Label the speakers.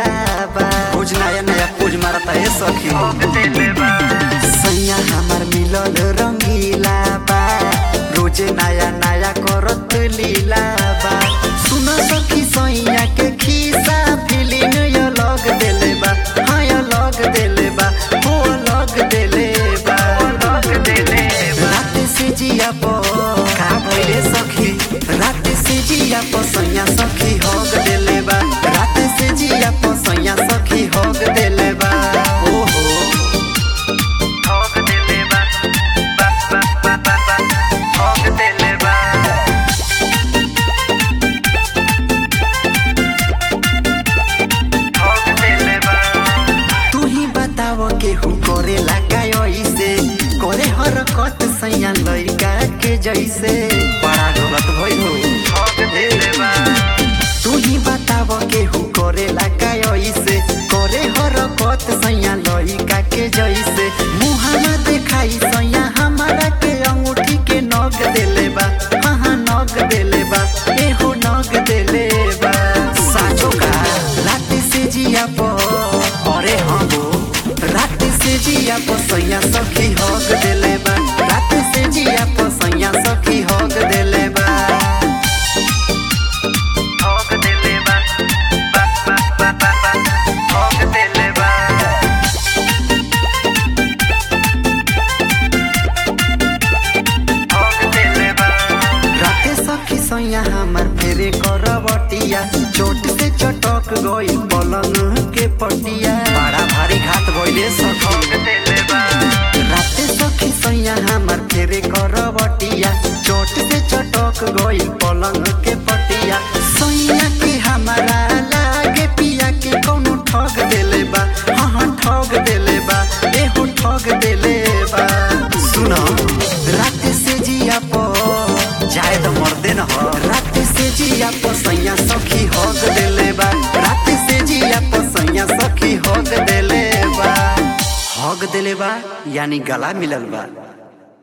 Speaker 1: लीला बा
Speaker 2: रोज नया नया पोज मारता है सखी
Speaker 1: सैया हमार मिलल रंगीला बा रोजे नया नया करत लीला बा सुन सखी सैया के खीसा फीलिंग यो लग देले बा हाँ यो लग देले बा हो लग देले बा रात से जिया पो का भइले सखी रात से जिया पो सैया सखी होग देले बा रात से जिया पो सैया सखी होग देले बा ओहो तू ही बताव केहू करे लगायो इसे करे हरकत सैया लइका के जैसे
Speaker 2: बड़ा गलत भइल हो
Speaker 1: तू ही बताव केहू करे लगायो इसे करे हरकत सैया लइका के जैसे मुहाना देखाई सैया हमारा के अंगूठी के नग देले बा हाँ हाँ नग देले बा एहो नग देले बा साचो का रात से जिया पो अरे हाँ हो रात से जिया पो सैया सखी हग देले बा रात से जिया पो सैया सखी हग देले बा राते सखी सैया हमार फेरे करवटिया चोट से चटक गई पलंग के पटिया
Speaker 2: बड़ा भारी घात भइले सखी
Speaker 1: राते सखी सैया हमार फेरे करवटिया चोट से चटक गई पलंग के पटिया सैया के हमारा लागे पिया के कौनो ठग देले बा हाँ हाँ ठग देले बा एहो ठग देले बा
Speaker 2: सुनो
Speaker 1: रात से जिया पो
Speaker 2: जाए तो मर्दे न हो
Speaker 1: रात से जिया पो सैया सखी हग देले बा रात से जिया पो सैया सखी हग देले बा
Speaker 2: हग देले बा यानी गला मिलल बा